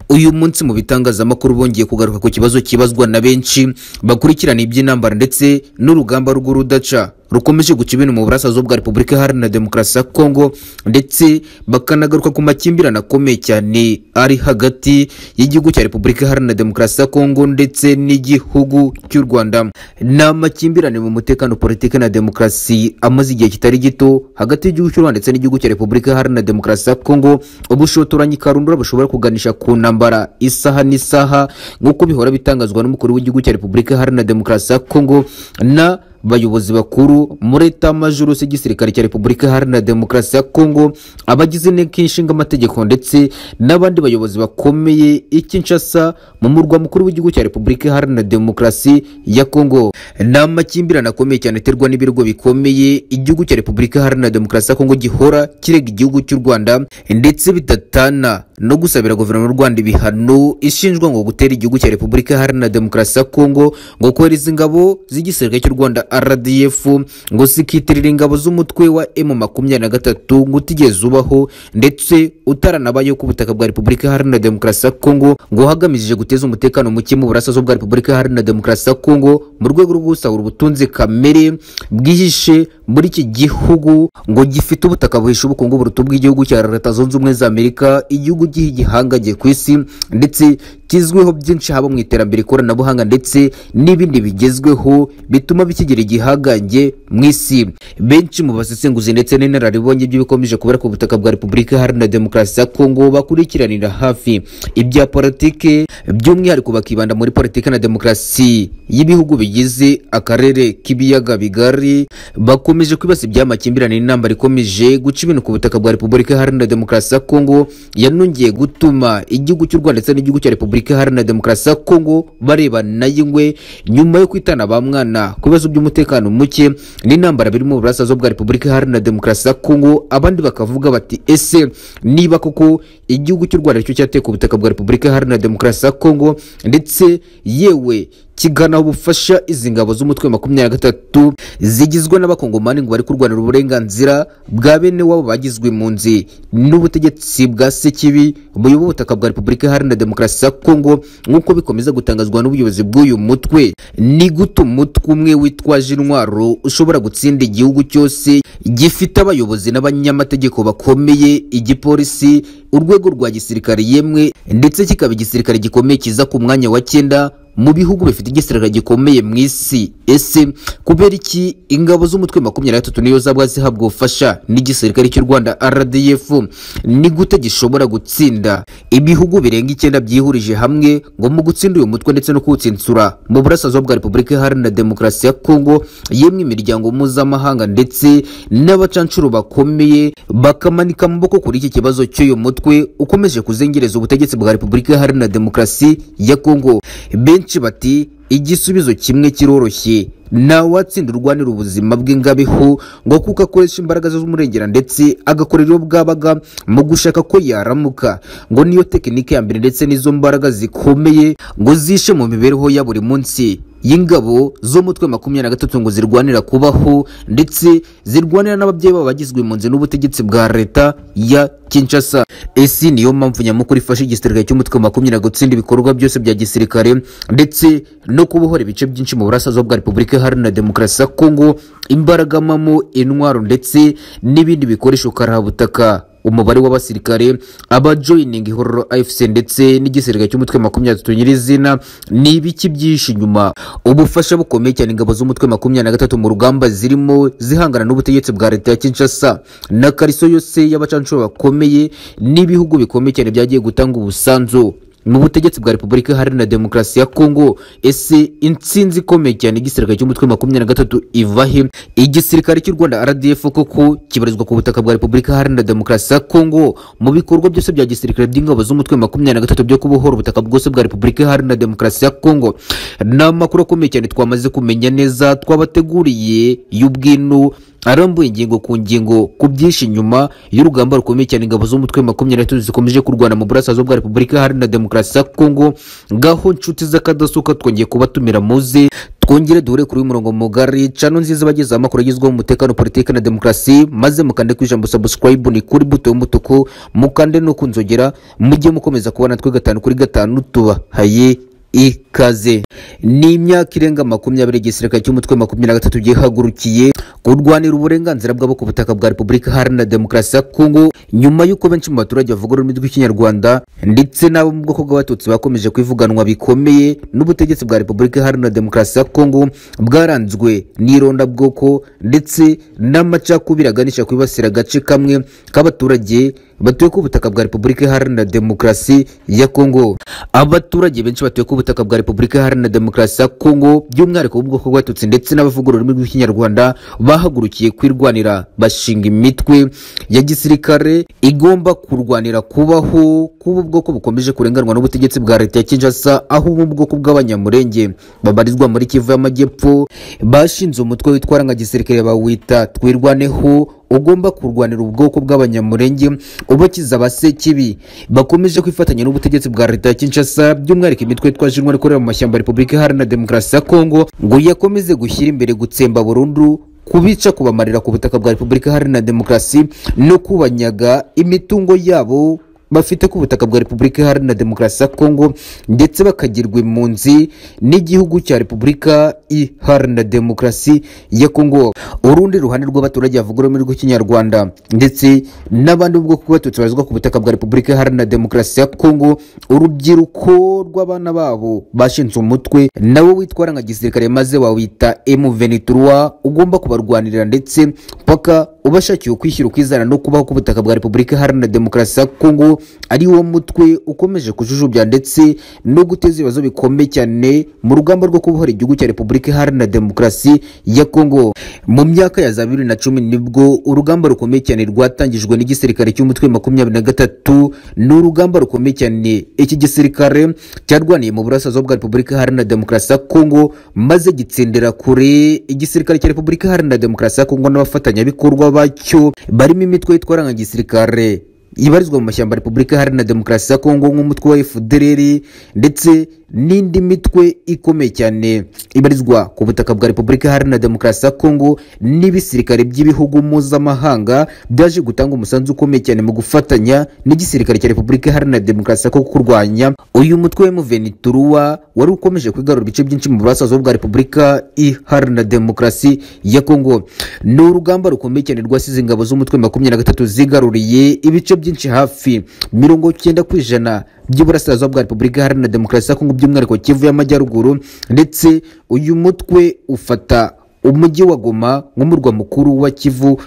uyu munsi mu bitangazamakuru bongeye kugaruka ku kibazo kibazwa na benshi bakurikirana iby'intambara ndetse n'urugamba rw'urudaca rukomeje guca ibintu mu burasirazuba bwa repubulika iharanira demokarasi ya kongo ndetse bakanagaruka ku makimbirane akomeye cyane ari hagati y'igihugu cya repubulika iharanira demokarasi ya kongo ndetse n'igihugu cy'u rwanda ni amakimbirane mu mutekano politiki na demokarasi amaze igihe kitari gito hagati y'igihugu cy'u rwanda ndetse n'igihugu cya repubulika iharanira demokarasi ya kongo ubushotoranyi karundura bushobora kuganisha ku ntambara isaha n'isaha nk'uko bihora bitangazwa n'umukuru w'igihugu cya repubulika iharanira demokarasi ya kongo na bayobozi bakuru muri etamajuru y'igisirikare cya repubulika iharanira demokarasi ya kongo abagize inteko ishinga amategeko ndetse n'abandi bayobozi bakomeye ikinshasa mu murwa mukuru w'igihugu cya repubulika iharanira demokarasi ya kongo ni amakimbirane akomeye cyane aterwa n'ibirwa bikomeye igihugu cya repubulika iharanira demokarasi ya kongo gihora kirega igihugu cy'u rwanda ndetse bidatana no gusabira guverinoma y'u rwanda ibihano ishinjwa ngo gutera igihugu cya repubulika iharanira demokarasi ya kongo ngo kohereza ingabo z'igisirikare cy'u rwanda rdf ngo zikitirira ingabo z'umutwe wa m makumyabiri na gatatu ngo utigeze ubaho ndetse utaranabayeho ku butaka bwa repubulika iharanira demokarasi ya kongo ngo hagamijije guteza umutekano muke mu burasirazuba bwa repubulika iharanira demokarasi ya kongo mu rwego rwo gusahura ubutunzi kamere bwihishe muri iki gihugu ngo gifite ubutaka buhishe ubukungu buruta bw'igihugu cya leta zunze ubumwe za amerika igihugu gihangagiye ku isi ndetse kizwiho byinshi haba mu iterambere ikoranabuhanga ndetse n'ibindi bigezweho bituma bikigera igihangange mu isi benshi mu basesenguzi ndetse n'inararibonye by'ibikomeje kubera ku butaka bwa repubulika iharanira demokarasi ya kongo bakurikiranira hafi ibya politike by'umwihariko bakibanda muri politiki na demokarasi y'ibihugu bigize akarere k'ibiyaga bigari bakomeje kwibasa iby'amakimbirane n'intambara ikomeje guca ibintu ku butaka bwa repubulika iharanira demokarasi ya kongo yanongeye gutuma igihugu cy'u rwanda ndetse n'igihugu cya repubulika repubulika iharanira demokarasi ya kongo barebana y'ingwe nyuma yo kwitana ba mwana ku bibazo by'umutekano muke n'intambara biri mu burasirazuba bwa repubulika iharanira demokarasi ya kongo abandi bakavuga bati ese niba koko igihugu cy'u rwanda cyo cyateye ku butaka bwa repubulika iharanira demokarasi ya kongo ndetse yewe kigana ubufasha izi ngabo z'umutwe wa makumyabiri na gatatu zigizwe n'abakongomani ngo bari kurwanira uburenganzira bwa bene wabo bagizwe impunzi n'ubutegetsi bwa sekibi buyoboye ubutaka bwa repubulika iharanira demokarasi ya kongo nk'uko bikomeza gutangazwa n'ubuyobozi bw'uyu mutwe ni gute umutwe umwe witwaje intwaro ushobora gutsinda igihugu cyose gifite abayobozi n'abanyamategeko bakomeye igipolisi urwego rwa gisirikare yemwe ndetse kikaba igisirikare gikomeye kiza ku mwanya wa cyenda mu bihugu bifite igisirikare gikomeye mu isi ese kubera iki ingabo z'umutwe makumyabiri na gatatu niyo zaba zihabwa ubufasha n'igisirikare cy'u rwanda rdf ni gute gishobora gutsinda ibihugu birenga icyenda byihurije hamwe ngo mu gutsinda uyu mutwe ndetse no kuwutsinsura mu burasirazuba bwa repubulika iharanira demokarasi ya kongo yemwe imiryango mpuzamahanga ndetse n'abacancuro bakomeye bakamanika amaboko kuri iki kibazo cy'uyu mutwe ukomeje kuzengereza ubutegetsi bwa repubulika iharanira demokarasi ya kongo benshi bati igisubizo kimwe kiroroshye ntawatsinda urwanira ubuzima bw'ingabihu ngo kuko akoresha imbaraga ze z'umurengera ndetse agakorera iyo bwabaga mu gushaka ko yaramuka ngo niyo tekinike ya mbere ndetse n'izo mbaraga zikomeye ngo zishe mu mibereho ya buri munsi y'ingabo z'umutwe makumyabiri na gatatu ngo zirwanira kubaho ndetse zirwanira n'ababyeyi babo bagizwe impunzi n'ubutegetsi bwa leta ya kinshasa esi niyo mpamvu nyamukuru ifasha igisirikare cy'umutwe makumyabiri gutsinda ibikorwa byose bya gisirikare ndetse no kubohora ibice byinshi mu burasirazuba bwa repubulika iharanira demokarasi ya kongo imbaragamo intwaro ndetse n'ibindi bikoresho karahabutaka umubare w'abasirikare abajoyininga ihororo afc ndetse n'igisirikare cy'umutwe makumyabiri gatatu nyirizina ni ibiki byinshi inyuma ubufasha bukomeye cyane ingabo z'umutwe makumyabiri na gatatu mu rugamba zirimo zihangana n'ubutegetsi bwa leta ya kinshasa na kariso yose y'abacancuro bakomeye n'ibihugu bikomeye cyane byagiye gutanga ubusanzu mu butegetsi bwa repubulika iharanira demokarasi ya kongo ese intsinzi ikomeye cyane igisirikare cy'umutwe makumyabiri na gatatu ivahe igisirikare cy'u rwanda rdf koko kibarizwa ku butaka bwa repubulika iharanira demokarasi ya kongo mu bikorwa byose bya gisirikare by'ingabo z'umutwe makumyabiri na gatatu byo kubohora ubutaka bwose bwa repubulika iharanira demokarasi ya kongo ni amakuru akomeye cyane twamaze kumenya neza twabateguriye y'ubwino arambuye ingingo ku ngingo ku byinshi nyuma y'urugamba rukomeye cyane ingabo z'umutwe makumyabiri n'eshatu zikomeje kurwana mu burasirazuba bwa repubulika iharanira demokarasi ya kongo ngaho nshuti z'akadasuka twongeye kubatumira muze twongere duhure kuri uyu murongo mugari cano nziza abagezaho amakuru agezweho mu mutekano politiki na demokarasi maze mukande ku ijambo subscribe ni kuri buto y'umutuku mukande no ku nzogera mujye mukomeza kubona twe gatanu kuri gatanu tubahaye ikaze ni imyaka irenga makumyabiri igisirikare cy'umutwe wa makumyabiri na gatatu gihagurukiye kurwanira uburenganzira bwabo ku butaka bwa repubulika iharanira demokarasi ya kongo nyuma y'uko benshi mu baturage bavuga ururimi rw'ikinyarwanda ndetse n'abo mu bwoko bw'abatutsi bakomeje kwivuganwa bikomeye n'ubutegetsi bwa repubulika iharanira demokarasi ya kongo bwaranzwe n'irondabwoko ndetse n'amacakubiri aganisha kwibasira agace kamwe k'abaturage batuye ku butaka bwa repubulika iharanira demokarasi ya kongo abaturage benshi batuye ku butaka bwa repubulika iharanira demokarasi ya kongo by'umwihariko b'ubwoko bw'abatutsi ndetse n'abavuga ururimi rw'ikinyarwanda bahagurukiye kwirwanira bashinga imitwe ya gisirikare igomba kurwanira kubaho kuba ubwoko bukomeje kurenganwa n'ubutegetsi bwa leta ya kinshasa aho ubu bwoko bw'abanyamurenge babarizwa muri kivu y'amajyepfo bashinze umutwe witwa ranga gisirikare bawita twirwaneho ugomba kurwanira ubwoko bw'abanyamurenge ubakiza abasekibi bakomeje kwifatanya n'ubutegetsi bwa leta ya Kinshasa by'umwihariko imitwe yitwa Jinwa ikorera mu mashyamba ya Repubulika Iharanira Demokarasi ya Kongo ngo yakomeze gushyira imbere gutsemba burundu kubica kubamarira ku butaka bwa Repubulika Iharanira Demokarasi no kubanyaga imitungo yabo bafite ku butaka bwa repubulika iharanira demokarasi ya kongo ndetse bakagirwa impunzi n'igihugu cya repubulika iharanira demokarasi ya kongo urundi ruhande rw'abaturage bavuga ururimi rw'ikinyarwanda ndetse n'abandi bwoko bw'abatutsi barizwa ku butaka bwa repubulika iharanira demokarasi ya kongo urubyiruko rw'abana babo bashinze umutwe nawe witwara nka gisirikare maze wawita M23 ugomba kubarwanirira ndetse paka ubashakiye ukwishyira ukizana no kubaho ku butaka bwa repubulika iharanira demokarasi ya kongo ari wo mutwe ukomeje kujujubya ndetse no guteza ibibazo bikomeye cyane mu rugamba rwo kubohora igihugu cya repubulika iharanira demokarasi ya kongo mu myaka ya za bibiri na cumi nibwo urugamba rukomeye cyane rwatangijwe n'igisirikare cy'umutwe makumyabiri na gatatu ni urugamba rukomeye cyane iki gisirikare cyarwaniye mu burasirazuba bwa repubulika iharanira demokarasi ya kongo maze gitsindira kure igisirikare cya repubulika iharanira demokarasi ya kongo n'abafatanyabikorwa bacyo barimo imitwe yitwara nka gisirikare ibarizwa mu mashyamba repubulika iharanira demokarasi ya kongo nk'umutwe wa fdrr ndetse n'indi mitwe ikomeye cyane ibarizwa ku butaka bwa repubulika iharanira demokarasi ya kongo n'ibisirikare by'ibihugu mpuzamahanga byaje gutanga umusanzu ukomeye cyane mu gufatanya n'igisirikare cya repubulika iharanira demokarasi ya kongo kurwanya uyu mutwe wa muveniturwa wari ukomeje kwigarura ibice byinshi mu burasirazuba bwa repubulika iharanira demokarasi ya kongo ni urugamba rukomeye cyane rwasize ingabo z'umutwe makumyabiri na gatatu zigaruriye ibice byinshi hafi mirongo cyenda ku ijana by'iburasirazuba bwa repubulika iharanira demokarasi ya kongo by'umwihariko kivu y'amajyaruguru ndetse uyu mutwe ufata umujyi wa goma nk'umurwa mukuru wa kivu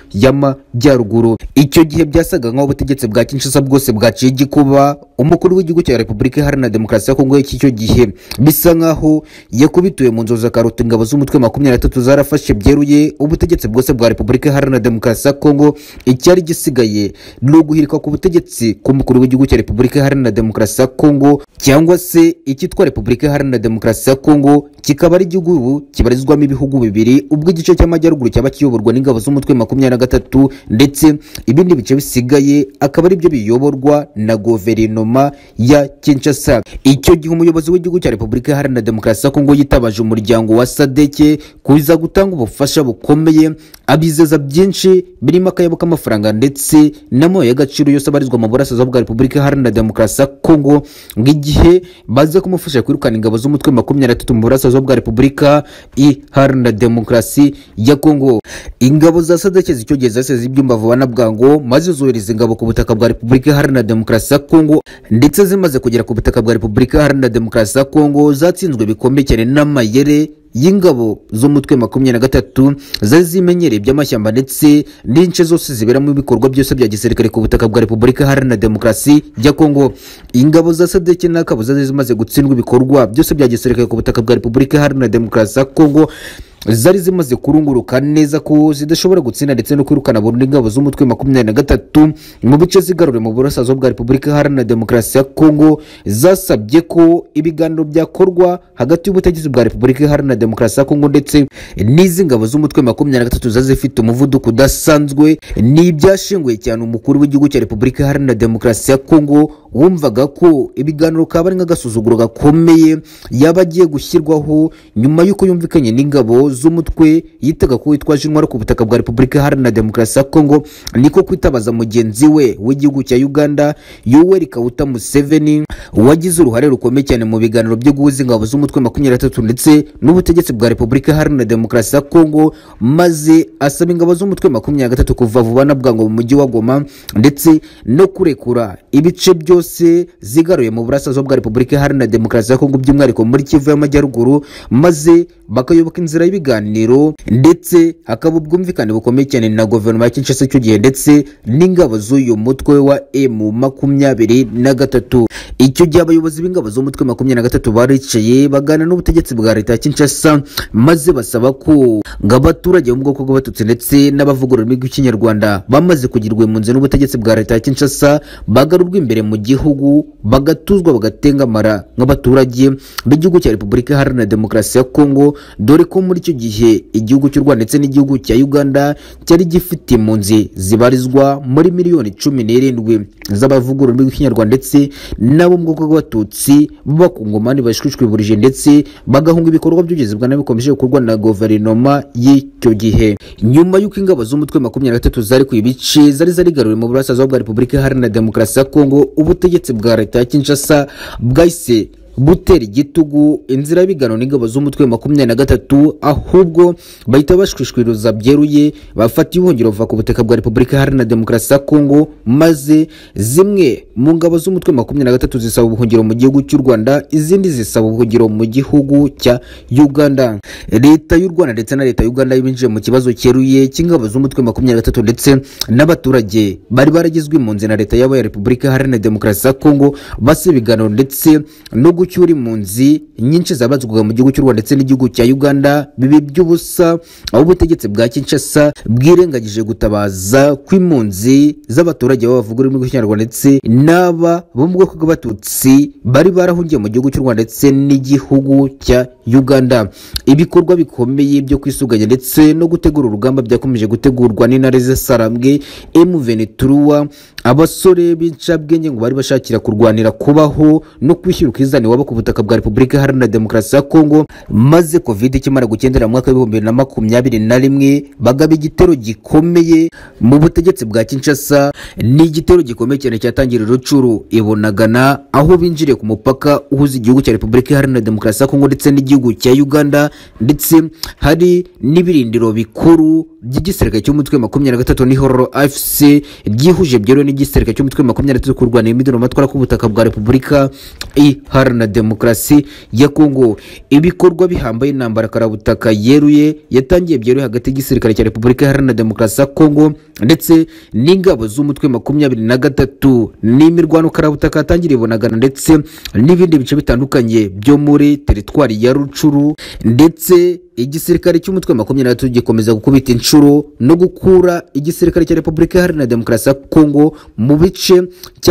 y'amajyaruguru icyo gihe byasaga nk'aho ubutegetsi bwa kinshasa bwose bwaciye igikuba umukuru w'igihugu cya repubulika iharanira demokarasi ya kongo y'icyo gihe bisa nk'aho yakubituye mu nzozi akaruta ingabo z'umutwe makumyabiri na tatu zarafashe byeruye ubutegetsi bwose bwa repubulika iharanira demokarasi ya kongo icyari gisigaye ni uguhirika ku butegetsi k'umukuru w'igihugu cya repubulika iharanira demokarasi ya kongo cyangwa se icyitwa repubulika iharanira demokarasi ya kongo kikaba ari igihugu ubu kibarizwamo ibihugu bibiri ubwo igice cy'amajyaruguru cyaba kiyoborwa n'ingabo z'umutwe makumyabiri na gatatu ndetse ibindi bice bisigaye akaba ari byo biyoborwa na guverinoma ya kinshasa icyo gihe umuyobozi w'igihugu cya repubulika iharanira demokarasi ya kongo yitabaje umuryango wa sadeke kuza gutanga ubufasha bukomeye abizeza byinshi birimo akayabo k'amafaranga ndetse n'amabuye y'agaciro yose abarizwa mu burasirazuba bwa repubulika iharanira demokarasi ya kongo ng'igihe baza kumufasha kwirukana ingabo z'umutwe makumyabiri na gatatu mu burasirazuba bwa repubulika iharanira demokarasi demokarasi ya Kongo. Ingabo za sadeke zicyo gihe zasize ibyumba vuba na bwangu maze zohereza ingabo ku butaka bwa Repubulika Iharanira Demokarasi ya Kongo ndetse zimaze kugera ku butaka bwa Repubulika Iharanira Demokarasi ya Kongo zatsinzwe bikomeye cyane n'amayere y'ingabo z'umutwe makumyabiri na gatatu zari zimenyereye iby'amashyamba ndetse n'ince zose ziberamo ibikorwa byose bya gisirikare ku butaka bwa repubulika iharanira demokarasi ya kongo ingabo za sadeke n'akabuza zari zimaze gutsindwa ibikorwa byose bya gisirikare ku butaka bwa repubulika iharanira demokarasi ya kongo zari zimaze kurunguruka neza ko zidashobora gutsinda ndetse no kwirukana burundu ingabo z'umutwe makumyabiri na gatatu mu bice zigarure mu burasirazuba bwa repubulika iharanira demokarasi ya kongo zasabye ko ibiganiro byakorwa hagati y'ubutegetsi bwa repubulika iharanira demokarasi ya kongo ndetse n'izi ngabo z'umutwe makumyabiri na gatatu zari zifite umuvuduko udasanzwe ni ibyashinguye cyane umukuru w'igihugu cya repubulika iharanira demokarasi ya kongo wumvaga ko ibiganiro kaba ari nk'agasuzuguro gakomeye yaba agiye gushyirwaho nyuma y'uko yumvikanye n'ingabo z'umutwe yitaga ko witwaje intwaro ku butaka bwa repubulika iharanira demokarasi ya kongo niko kwitabaza mugenzi we w'igihugu cya uganda yoweri kawuta museveni wagize uruhare rukomeye cyane mu biganiro byo guhuza ingabo z'umutwe makumyabiri na gatatu ndetse n'ubutegetsi bwa repubulika iharanira demokarasi ya kongo maze asaba ingabo z'umutwe makumyabiri na gatatu kuva vuba na bwangu mu mujyi wa goma ndetse no kurekura ibice byose zose zigaruye mu burasirazuba bwa repubulika iharanira demokarasi ya kongo by'umwihariko muri kivu y'amajyaruguru maze bakayoboka inzira y'ibiganiro ndetse hakaba ubwumvikane bukomeye cyane na guverinoma ya kinshasa icyo gihe ndetse n'ingabo z'uyu mutwe wa emu makumyabiri na gatatu icyo gihe abayobozi b'ingabo z'umutwe makumyabiri na gatatu baricaye bagana n'ubutegetsi bwa leta ya kinshasa maze basaba ko ngo abaturage bo mu bwoko bw'abatutsi ndetse n'abavugurura ururimi rw'ikinyarwanda bamaze kugirwa impunzi n'ubutegetsi bwa leta ya kinshasa bagarurwa imbere mu gihugu bagatuzwa bagatengamara nk'abaturage b'igihugu cya repubulika iharanira demokarasi ya kongo dore ko muri icyo gihe igihugu cy'u rwanda ndetse n'igihugu cya uganda cyari gifite impunzi zibarizwa muri miliyoni cumi n'irindwi z'abavugurura ururimi rw'ikinyarwanda ndetse n'abo mu bwoko bw'abatutsi b'abakongomani bashwishwiburije ndetse bagahunga ibikorwa by'ubugezi bwa nabi bikomeje gukorwa na guverinoma y'icyo gihe nyuma y'uko ingabo z'umutwe makumyabiri na gatatu zari ku ibice zari zarigaruriwe mu burasirazuba bwa repubulika iharanira demokarasi ya kongo ubutegetsi bwa leta ya kinshasa bwahise butera igitugu inzira y'ibigano n'ingabo z'umutwe makumyabiri na gatatu ahubwo bahita bashwishwiriza byeruye bafata ibihungiro bava ku butaka bwa repubulika iharanira demokarasi ya kongo maze zimwe mu ngabo z'umutwe makumyabiri na gatatu zisaba ubuhungiro mu gihugu cy'u rwanda izindi zisaba ubuhungiro mu gihugu cya uganda leta y'u rwanda ndetse na leta y'uganda binjiye mu kibazo cyeruye cy'ingabo z'umutwe makumyabiri na gatatu ndetse n'abaturage bari baragizwe impunzi na leta y'aba ya repubulika iharanira demokarasi ya kongo basa ibiganiro ndetse no gucyura impunzi nyinshi zabazwaga mu gihugu cy'u rwanda ndetse n'igihugu cya uganda bibi by'ubusa aho ubutegetsi bwa kinshasa bwirengagije gutabaza kw'impunzi z'abaturage b'abavuga ururimi rw'ikinyarwanda ndetse n'aba bo mu bwoko bw'abatutsi bari barahungiye mu gihugu cy'u rwanda ndetse n'igihugu cya uganda ibikorwa bikomeye byo kwisuganya ndetse no gutegura urugamba byakomeje gutegurwa n'intare z'isarambwe emuveneturuwa abasore b'incabwenge ngo bari bashakira kurwanira kubaho no kwishyura ukizane waba ku butaka bwa repubulika iharanira demokarasi ya kongo maze covid ikimara gukendera mu mwaka w'ibihumbi bibiri na makumyabiri na rimwe bagaba igitero gikomeye mu butegetsi bwa kinshasa ni igitero gikomeye cyane cyatangira rucuru ibonagana aho binjiriye ku mupaka uhuza igihugu cya repubulika iharanira demokarasi ya kongo ndetse n'igihugu cya uganda ndetse hari n'ibirindiro bikuru by'igisirikare cy'umutwe makumyabiri na gatatu ni hororo afc byihuje byeruye n'igisirikare cy'umutwe makumyabiri na gatatu kurwanira imidoro matwara ku butaka bwa repubulika iharanira demokarasi ya kongo ibikorwa bihambaye intambara karabutaka yeruye yatangiye byeruye hagati y'igisirikare cya repubulika iharanira demokarasi ya kongo ndetse n'ingabo z'umutwe makumyabiri na gatatu n'imirwano karabutaka yatangira ibonagana ndetse n'ibindi bice bitandukanye byo muri teritwari ya rucuru ndetse igisirikare cy'umutwe makumyabiri na gatatu gikomeza gukubita inshuro no gukura igisirikare cya repubulika iharanira demokarasi ya kongo mu bice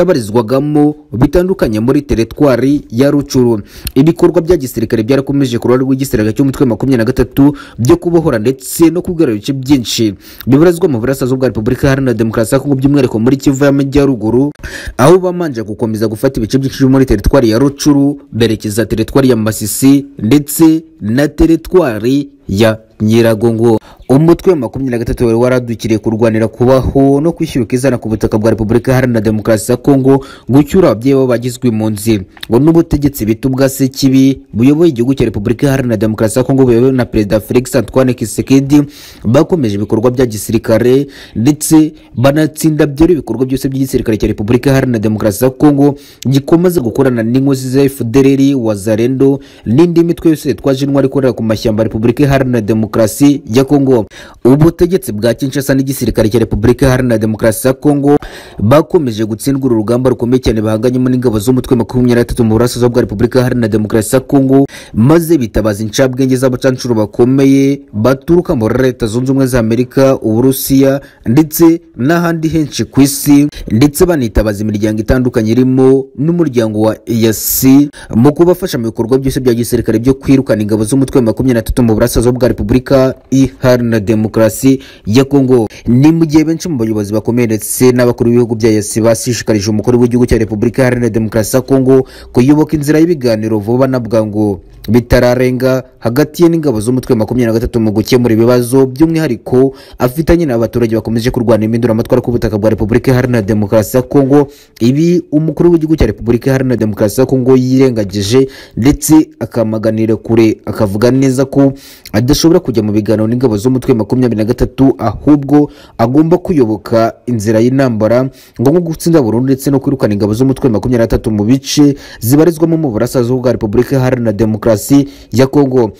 cyabarizwagamo bitandukanye muri teritwari ya rucuru ibikorwa bya gisirikare byarakomeje ku ruhare rw'igisirikare cy'umutwe makumyabiri na gatatu byo kubohora ndetse no kugarura ibice byinshi bibarizwa mu burasirazuba bwa repubulika iharanira demokarasi ya kongo by'umwihariko muri kivu y'amajyaruguru aho bamanje gukomeza gufata ibice byinshi muri teritwari ya rucuru berekeza teritwari ya masisi ndetse na teritwari ya nyiragongo umutwe wa makumyabiri na gatatu wari waradukiriye kurwanira kubaho no kwishyura ukizana ku butaka bwa repubulika iharanira demokarasi ya kongo gucyura ababyeyi babo bagizwe impunzi ngo n'ubutegetsi bita ubwa sekibi buyoboye igihugu cya repubulika iharanira demokarasi ya kongo buyobowe na perezida felix antoine kisekedi bakomeje ibikorwa bya gisirikare ndetse banatsinda byera ibikorwa byose by'igisirikare cya repubulika iharanira demokarasi ya kongo gikomeza gukorana n'inkozi za efudereri wazarendo n'indi mitwe yose yitwaje intwari ikorera ku mashyamba ya repubulika iharanira demokarasi ya kongo Congo ubutegetsi bwa Kinshasa n'igisirikare cya Repubulika Iharanira Demokarasi ya Congo bakomeje gutsindwa uru rugamba rukomeye cyane bahanganyemo n'ingabo z'umutwe makumyabiri na tatu mu burasirazuba bwa Repubulika Iharanira Demokarasi ya Congo maze bitabaza incabwenge z'abacancuro bakomeye baturuka muri Leta Zunze Ubumwe za Amerika Uburusiya ndetse n'ahandi henshi ku isi ndetse banitabaza imiryango itandukanye irimo n'umuryango wa EAC mu kubafasha mu bikorwa byose bya gisirikare byo kwirukana ingabo z'umutwe wa makumyabiri na tatu mu burasirazuba bwa Repubulika Iharanira Demokarasi ya Congo ni mu gihe benshi mu bayobozi bakomeye ndetse n'abakuru b'ibihugu bya EAC bashishikarije umukuru w'igihugu cya Repubulika Iharanira Demokarasi ya Congo kuyoboka inzira y'ibiganiro vuba na bwangu bitararenga hagati ye n'ingabo z'umutwe wa makumyabiri na gatatu mu gukemura ibibazo by'umwihariko afitanye n'abaturage bakomeje kurwanya impinduramatwara ku butaka bwa Repubulika Iharanira Demokarasi ya Congo ibi umukuru w'igihugu cya Repubulika Iharanira Demokarasi ya Congo yirengagije ndetse akamaganira kure akavuga neza ko adashobora kujya mu biganiro n'ingabo z'umutwe wa makumyabiri na gatatu ahubwo agomba kuyoboka inzira y'intambara ngo nko gutsinda burundu ndetse no kwirukana ingabo z'umutwe wa makumyabiri na gatatu mu bice zibarizwamo mu burasirazuba bwa Repubulika Iharanira Demokarasi ya Congo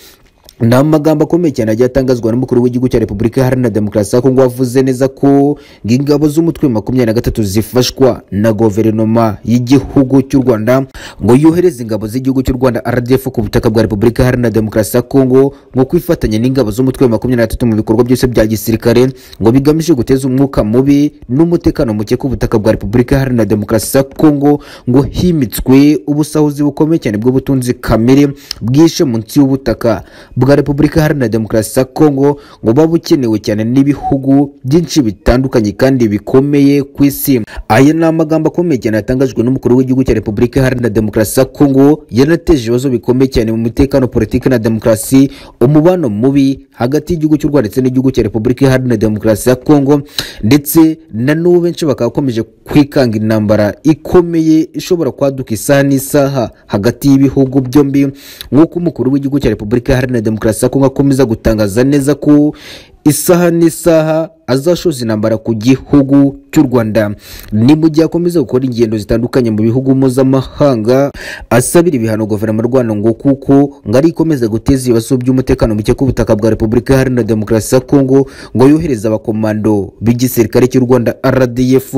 ni amagambo akomeye cyane agiye atangazwa n'umukuru w'igihugu cya repubulika iharanira demokarasi ya kongo wavuze neza ko ingabo z'umutwe makumyabiri na gatatu zifashwa na guverinoma y'igihugu cy'u rwanda ngo yohereze ingabo z'igihugu cy'u rwanda rdf ku butaka bwa repubulika iharanira demokarasi ya kongo ngo kwifatanya n'ingabo z'umutwe makumyabiri na gatatu mu bikorwa byose bya gisirikare ngo bigamije guteza umwuka mubi n'umutekano muke ku butaka bwa repubulika iharanira demokarasi ya kongo ngo himitswe ubusahuzi bukomeye cyane bw'ubutunzi kamere bwishe munsi y'ubutaka bwa Repubulika Iharanira Demokarasi ya Kongo ngo buba bukenewe cyane n'ibihugu byinshi bitandukanye kandi bikomeye ku isi. Aya ni amagambo akomeye cyane yatangajwe n'umukuru w'igihugu cya Repubulika Iharanira Demokarasi ya Kongo yanateje ibibazo bikomeye cyane mu mutekano, politiki na demokarasi, umubano mubi hagati y'igihugu cy'u Rwanda ndetse n'igihugu cya Repubulika Iharanira Demokarasi ya Kongo ndetse na n'ubu benshi bakaba bakomeje kwikanga intambara ikomeye ishobora kwaduka isaha n'isaha hagati y'ibihugu byombi nk'uko umukuru w'igihugu cya Repubulika Iharanira Demokarasi ya Kongo akomeza gutangaza neza ko isaha n'isaha azashoza intambara ku gihugu cy'u Rwanda ni mu gihe akomeza gukora ingendo zitandukanye mu bihugu mpuzamahanga asabira ibihano guverinoma y'u Rwanda ngo kuko ngo ari ikomeza guteza ibibazo by'umutekano muke ku butaka bwa Repubulika Iharanira Demokarasi ya Kongo ngo yohereze abakomando b'igisirikare cy'u Rwanda RDF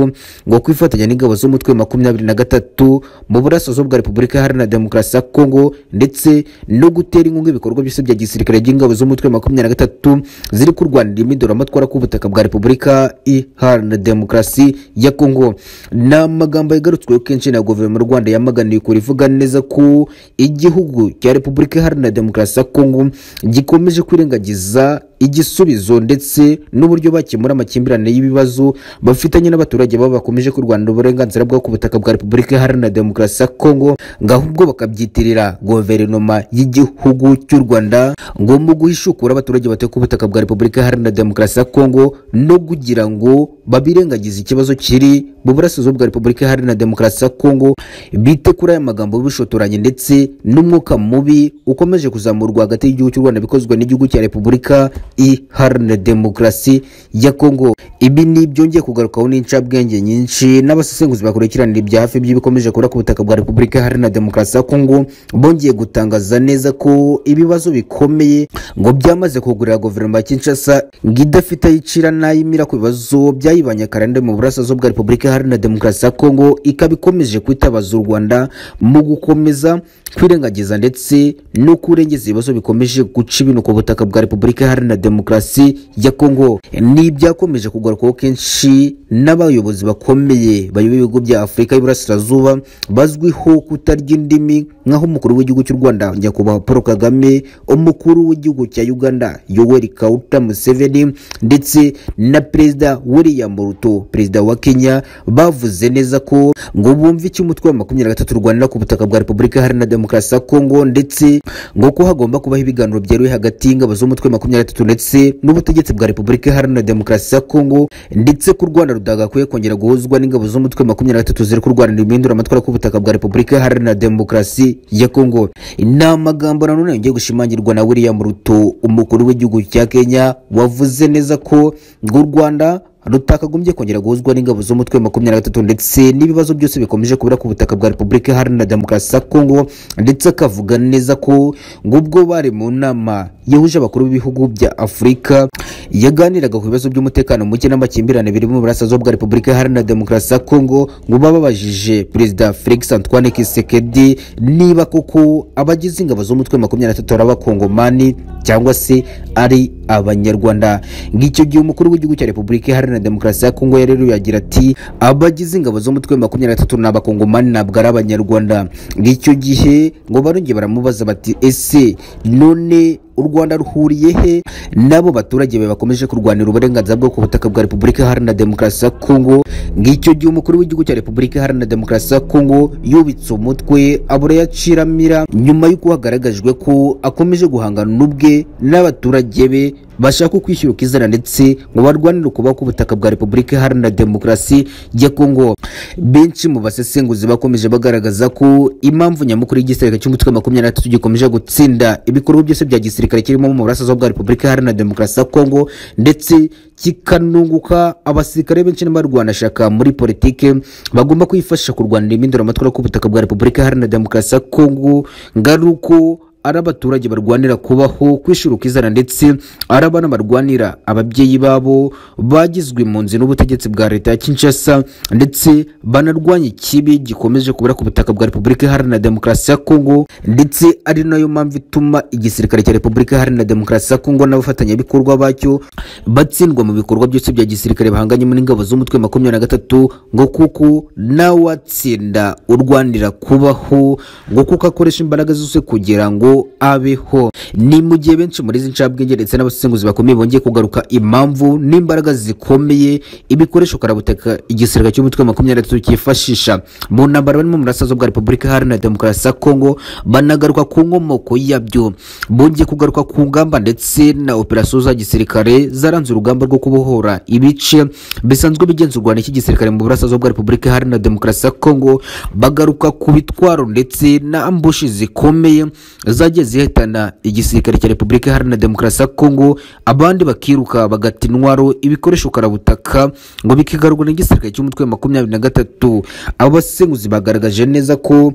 ngo kwifatanya n'ingabo z'umutwe makumyabiri na gatatu mu burasirazuba bwa Repubulika Iharanira Demokarasi ya Kongo ndetse no gutera inkunga ibikorwa byose bya gisirikare by'ingabo z'umutwe makumyabiri na gatatu ziri kurwanira impinduramatwara ku butaka bwa Repubulika Iharanira Demokarasi ya Kongo ni amagambo yagarutsweho kenshi na guverinoma y'u Rwanda yamaganiye kure ivuga neza ko igihugu cya Repubulika Iharanira Demokarasi ya Kongo gikomeje kwirengagiza igisubizo ndetse n'uburyo bakemura amakimbirane y'ibibazo bafitanye n'abaturage babo bakomeje kurwanira uburenganzira bwabo ku butaka bwa Repubulika Iharanira Demokarasi ya Kongo ngo ahubwo bakabyitirira guverinoma y'igihugu cy'u Rwanda ngo mu guhishukura abaturage batuye ku butaka bwa Repubulika Iharanira Demokarasi ya Kongo no kugira ngo babirengagize ikibazo kiri mu burasirazuba bwa Repubulika Iharanira Demokarasi ya Kongo bite kuri aya magambo y'ubushotoranyi ndetse n'umwuka mubi ukomeje kuzamurwa hagati y'igihugu cy'u Rwanda bikozwe n'igihugu cya Repubulika iharanira demokarasi ya Kongo. Ibi ni byongeye kugarukaho n'incabwenge nyinshi n'abasesenguzi bakurikiranira ibya hafi by'ibikomeje kubura ku butaka bwa Repubulika Iharanira Demokarasi ya Kongo bongeye gutangaza neza ko ibibazo bikomeye ngo byamaze kugurira guverinoma ya Kinshasa ngo idafite ayicira n'ayimira ku bibazo byayibanye karande mu burasirazuba bwa Repubulika Iharanira Demokarasi ya Kongo ikaba ikomeje kwitabaza u Rwanda mu gukomeza kwirengagiza ndetse no kurengeza ibibazo bikomeje guca ibintu ku butaka bwa Repubulika Iharanira na demokarasi ya Kongo ni ibyakomeje kugarukaho kenshi n'abayobozi bakomeye bayoboye ibihugu bya Afurika y'Iburasirazuba bazwiho kutarya indimi nk'aho umukuru w'igihugu cy'u Rwanda nyakubahwa Paul Kagame umukuru w'igihugu cya Uganda Yoweri Kaguta Museveni ndetse na perezida William Ruto perezida wa Kenya bavuze neza ko ngo bumve icyo umutwe wa makumyabiri na gatatu urwanira ku butaka bwa Repubulika Iharanira Demokarasi ya Kongo ndetse ngo ko hagomba kubaho ibiganiro byeruye hagati y'ingabo z'umutwe makumyabiri na gatatu ndetse n'ubutegetsi bwa Repubulika Iharanira Demokarasi ya Kongo ndetse ko u Rwanda rudagakwiye kongera guhuzwa n'ingabo z'umutwe makumyabiri na gatatu ziri kurwanira impinduramatwara ku butaka bwa Repubulika Iharanira Demokarasi ya Kongo ni amagambo nanone yongeye gushimangirwa na William Ruto umukuru w'igihugu cya Kenya wavuze neza ko ngo u Rwanda rutakagombye kongera guhuzwa n'ingabo z'umutwe wa makumyabiri na gatatu ndetse n'ibibazo byose bikomeje kubura ku butaka bwa repubulika iharanira demokarasi ya kongo ndetse akavuga neza ko ngubwo bari mu nama yahuje abakuru b'ibihugu bya afurika yaganiraga ku bibazo by'umutekano muke n'amakimbirane biri mu burasirazuba bwa repubulika iharanira demokarasi ya kongo ngo bababajije perezida felix antoine kisekedi niba koko abagize ingabo z'umutwe wa makumyabiri na gatatu ari abakongomani cyangwa se ari abanyarwanda ngicyo gihe umukuru w'igihugu cya repubulika iharanira demokarasi ya kongo rero yagira ati abagize ingabo z'umutwe wa makumyabiri na gatatu ni abakongomani ntabwo ari abanyarwanda ngicyo gihe ngo barongeye baramubaza bati ese none u rwanda ruhuriye he n'abo baturage be bakomeje kurwanira uburenganzira bwo ku butaka bwa repubulika iharanira demokarasi ya kongo ngicyo gihe umukuru w'igihugu cya repubulika iharanira demokarasi ya kongo yubitse umutwe abura yaciramira nyuma y'uko hagaragajwe ko akomeje guhangana n'ubwe n'abaturage be bashaka kwishyura ukizana ndetse ngo barwanire ukubaho k'ubutaka bwa repubulika iharanira demokarasi ya kongo benshi mu basesenguzi bakomeje bagaragaza ko impamvu nyamukuru y'igisirikare cy'umutwe wa makumyabiri na gatatu gikomeje gutsinda ibikorwa byose bya gisirikare kirimo mu burasirazuba bwa repubulika iharanira demokarasi ya kongo ndetse kikanunguka abasirikare benshi n'abarwanashyaka muri politike bagomba kwifashisha kurwanira impinduramatwara k'ubutaka bwa repubulika iharanira demokarasi ya kongo ngaruko ari abaturage barwanira kubaho kwishyura ukizana ndetse ari abana barwanira ababyeyi babo bagizwe impunzi n'ubutegetsi bwa leta ya kinshasa ndetse banarwanya ikibi gikomeje kubura ku butaka bwa repubulika iharanira demokarasi ya kongo ndetse ari nayo mpamvu ituma igisirikare cya repubulika iharanira demokarasi ya kongo n'abafatanyabikorwa bacyo batsindwa mu bikorwa byose bya gisirikare bahanganyemo n'ingabo z'umutwe makumyabiri na gatatu ngo kuko nawatsinda urwanira kubaho ngo kuko akoresha imbaraga zose kugira ngo abeho ni mu gihe benshi muri izi ncabwenge ndetse n'abasenguzi bakomeye bongeye kugaruka impamvu n'imbaraga zikomeye ibikoresho karabutaka igisirikare cy'umutwe wa makumyabiri na gatatu cyifashisha mu ntambara barimo mu burasirazuba bwa repubulika iharanira demokarasi ya kongo banagaruka ku nkomoko yabyo bongeye kugaruka ku ngamba ndetse na operasiyo za gisirikare zaranze urugamba rwo kubohora ibice bisanzwe bigenzurwa n'iki gisirikare mu burasirazuba bwa repubulika iharanira demokarasi ya kongo bagaruka ku bitwaro ndetse na ambushi zikomeye zagiye zihitana igisirikare cya repubulika iharanira demokarasi ya kongo abandi bakiruka bagata intwaro ibikoresho karabutaka ngo bikigarurwa n'igisirikare cy'umutwe wa makumyabiri na gatatu abasenguzi bagaragaje neza ko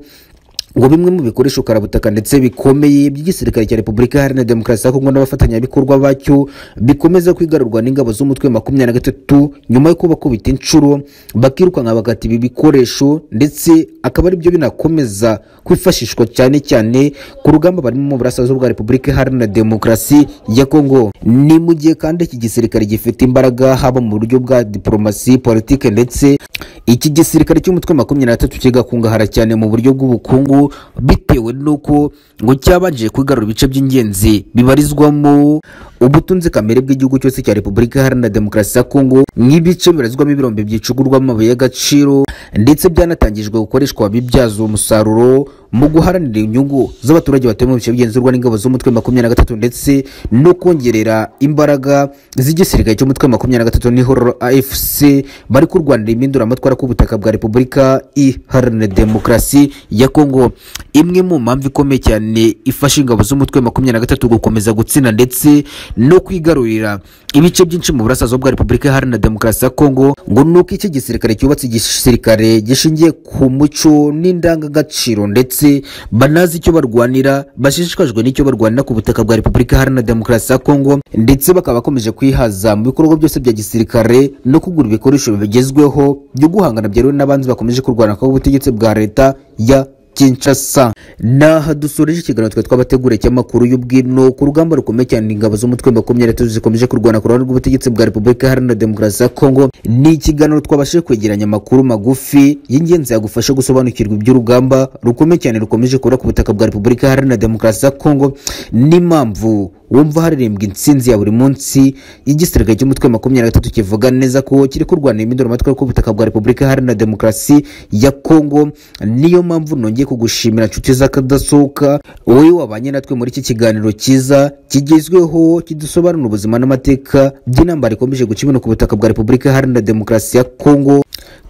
ngo bimwe mu bikoresho karabutaka ndetse bikomeye by'igisirikare cya repubulika iharanira demokarasi ya kongo n'abafatanyabikorwa bacyo bikomeza kwigarurwa n'ingabo z'umutwe wa makumyabiri na gatatu nyuma yo kuba kubita inshuro bakirukanka bagata ibi bikoresho ndetse akaba ari byo binakomeza kwifashishwa cyane cyane ku rugamba barimo mu burasirazuba bwa repubulika iharanira demokarasi ya kongo ni mu gihe kandi iki gisirikare gifite imbaraga haba mu buryo bwa diporomasi politike ndetse iki gisirikare cy'umutwe wa makumyabiri na gatatu kigakungahara cyane mu buryo bw'ubukungu bitewe n'uko ngo cyabanje kwigarura ibice by'ingenzi bibarizwamo ubutunzi kamere bw'igihugu cyose cya repubulika iharanira demokarasi ya kongo nk'ibice bibarizwamo ibirombe byicugurwa amabuye y'agaciro ndetse byanatangijwe gukoreshwa bibyaza umusaruro mu guharanira inyungu z'abaturage batuye mu bice bigenzurwa n'ingabo z'umutwe makumyabiri na gatatu ndetse no kongerera imbaraga z'igisirikare cy'umutwe makumyabiri na gatatu n'ihororo afc bari kurwanira impinduramatwara k'ubutaka bwa repubulika iharanira demokarasi ya kongo imwe mu mpamvu ikomeye cyane ifasha ingabo z'umutwe makumyabiri na gatatu gukomeza gutsinda ndetse no kwigarurira ibice byinshi mu burasirazuba bwa repubulika iharanira demokarasi ya kongo ngo ni uko iki gisirikare cyubatse igisirikare gishingiye ku muco n'indangagaciro ndetse banazi icyo barwanira bashishikajwe n'icyo barwanira ku butaka bwa repubulika iharanira demokarasi ya kongo ndetse bakaba bakomeje kwihaza mu bikorwa byose bya gisirikare no kugura ibikoresho bigezweho byo guhangana byeruwe n'abanzi bakomeje kurwana ku butegetsi bwa leta ya Kinshasa naha dusoreje ikiganiro twe twabateguriye cy'amakuru y'ubwino ku rugamba rukomeye cyane ingabo z'umutwe makumyabiri gatatu zikomeje kurwana ku ruhande rw'ubutegetsi bwa repubulika iharanira demokarasi ya kongo ni ikiganiro twabashije kwegeranya amakuru magufi y'ingenzi yagufasha gusobanukirwa iby'urugamba rukomeye cyane rukomeje kubura ku butaka bwa repubulika iharanira demokarasi ya kongo n'impamvu wumva haririmbwa intsinzi ya buri munsi igisirikare cy'umutwe wa makumyabiri na gatatu kivuga neza ko kiri kurwanira impinduramatwara k'ubutaka bwa repubulika iharanira demokarasi ya kongo niyo mpamvu nongeye kugushimira nshuti z'akadasohoka wowe wabanye natwe muri iki kiganiro cyiza kigezweho kidusobanurira ubuzima n'amateka by'intambara ikomeje guca ibintu ku butaka bwa repubulika iharanira demokarasi ya kongo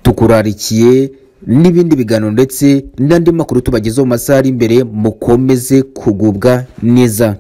tukurarikiye n'ibindi biganiro ndetse n'andi makuru tubagezeho mu masaha ari imbere mukomeze kugubwa neza